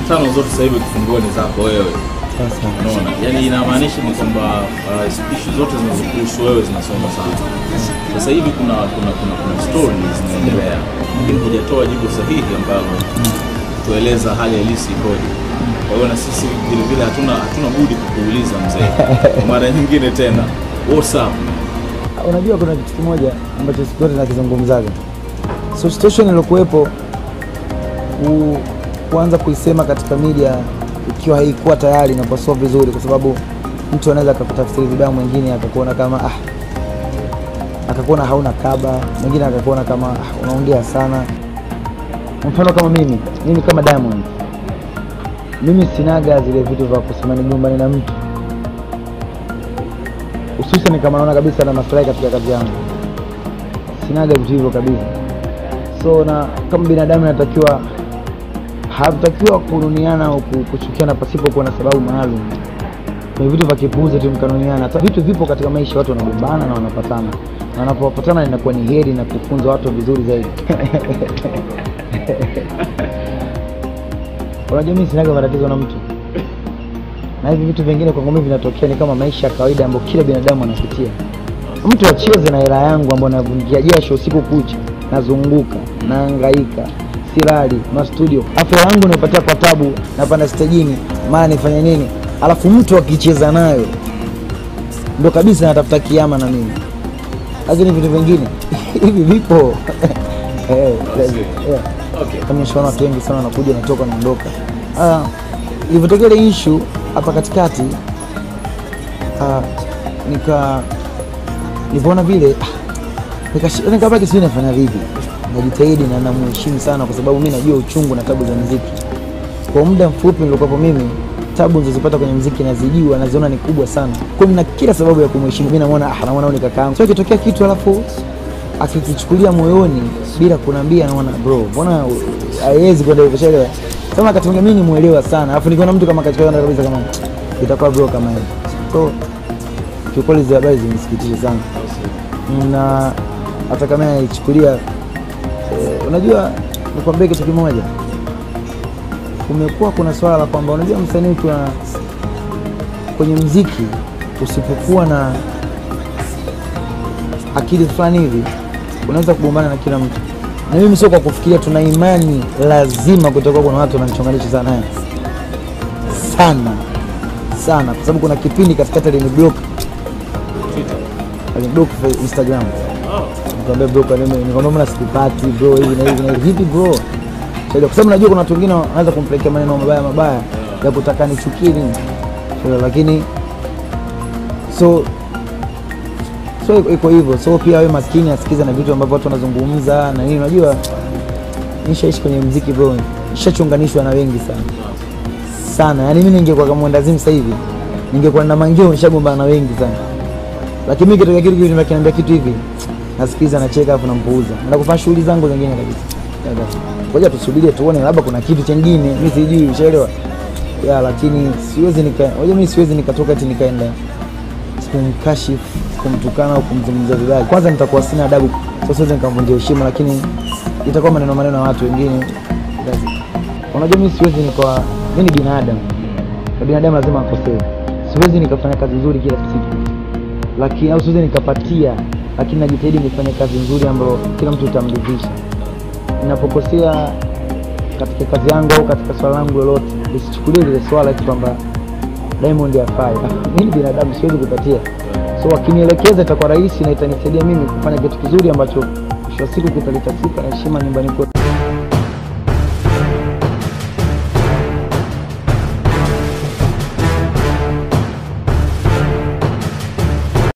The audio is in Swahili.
tano zote sasa hivi ukifungua ni zako wewe. Sasa Unaona, yani inamaanisha ni kwamba uh, issue zote zinazokuhusu wewe zinasoma sana. Sasa hivi kuna kuna kuna, kuna stories zinaendelea, lakini hujatoa jibu sahihi ambalo kutueleza hali halisi ikoje. Kwa hiyo na sisi vile vile hatuna hatuna budi kukuuliza mzee, kwa mara nyingine tena, what's up? unajua kuna kitu kimoja ambacho siku zote nakizungumzaga, so situation iliyokuwepo ku- kuanza kuisema katika media ikiwa haikuwa tayari inakuwa sio vizuri, kwa sababu mtu anaweza akakutafsiri vibaya, mwingine akakuona kama ah, akakuona hauna kaba, mwingine akakuona kama ah, unaongea sana. Mfano kama mimi, mimi kama Diamond, mimi sinaga zile vitu vya kusema nigombane na mtu hususan kama naona kabisa na maslahi katika kazi yangu, sinaga vitu hivyo kabisa. So na kama binadamu natakiwa hatutakiwa kununiana au ku- kuchukiana pasipo kuwa na sababu maalum. Kwenye vitu vya kipuuzi tu mkanuniana. Hata vitu vipo katika maisha, watu wanagombana na wanapatana, na wanapopatana inakuwa ni heri na kufunza watu vizuri zaidi. Unajua mimi sinaga matatizo na mtu na hivi vitu vingine kwangu mimi vinatokea ni kama maisha ya kawaida ambayo kila binadamu anapitia. Mtu acheze na hela yangu ambayo navunjia jasho usiku kucha, nazunguka, nahangaika, silali mastudio, afu hela yangu naipatia kwa tabu, napanda stejini, mara nifanye nini, alafu mtu akicheza nayo ndo kabisa natafuta kiama na mimi. Lakini vitu vingine hivi vipo Eh, yeah Okay. kama nishaona watu wengi sana wanakuja natoka naondoka. Ah, ilivyotokea ile issue hapa katikati ah, nika nilivyoona vile ah, nikashi- nikabaki sijui nafanya vipi, najitahidi na namuheshimu sana, kwa sababu mi najua uchungu na tabu za muziki. Kwa muda mfupi nilikuwapo mimi, tabu nilizopata kwenye muziki nazijua, naziona ni kubwa sana, kwa hiyo nina kila sababu ya kumheshimu. Mi namwona ah, namwona huyu ni kaka yangu, so ikitokea kitu alafu akikichukulia moyoni bila kuniambia, naona bro, mbona haiwezi kwenda hivyo, shaelewa. Kama wakati mwingine mimi ni muelewa sana, alafu nikiona mtu kama kachukulia kabisa kama itakuwa bro kama hivi, so kiukweli hizo habari zimesikitisha sana na hata kama naichukulia eh, unajua nikwambie kitu kimoja, kumekuwa kuna swala la kwamba unajua msanii ukiwa kwenye mziki usipokuwa na akili fulani hivi unaweza kugombana na kila mtu, na mimi sio kwa kufikiria, tuna imani lazima kutakuwa kuna watu wananichonganisha sana naye sana sana, kwa sababu kuna kipindi katikati aliniblock Twitter. aliniblock fa- Instagram Oh. nikamwambia bro, kwa nini nikamwambia mbona sikupati bro, hivi na hivi na hivi, vipi bro? Sasa kwa sababu najua kuna watu wengine wanaweza kumpelekea maneno mabaya mabaya ya kutaka nichukie nini, Sasa, lakini so so iko- iko hivyo, so pia wewe maskini asikiza na vitu ambavyo watu wanazungumza na nini. Unajua nishaishi kwenye mziki bro, nishachunganishwa na wengi sana sana, yani mimi ningekuwa kama mwendazimu sasa hivi ningekuwa na mangio, nishagombana na wengi sana lakini mimi kitokea kitu kitu kinaniambia kitu hivi nasikiza nacheka afu nampuuza na kufanya shughuli zangu zingine kabisa Dada, ngoja tusubirie tuone labda kuna kitu chengine mimi sijui ushaelewa ya lakini siwezi nika ngoja mimi siwezi nikatoka eti nikaenda kumkashifu kumtukana au kumzungumzia vibaya kwanza nitakuwa sina adabu sasa siwezi nikamvunjia heshima lakini itakuwa maneno maneno ya watu wengine unajua mimi siwezi nikawa mimi ni binadamu na binadamu lazima akosee siwezi nikafanya kazi nzuri kila siku lakini au siwezi nikapatia, lakini najitahidi nifanye kazi nzuri ambayo kila mtu itamridhisha. Ninapokosea katika kazi yangu au katika swala langu lolote, lisichukulie lile swala eti kwamba Diamond afai. Mimi ni binadamu, siwezi kupatia, so wakinielekeza itakuwa rahisi na itanisaidia mimi kufanya kitu kizuri ambacho mwisho wa siku kitalitasika na heshima nyumbani kwetu.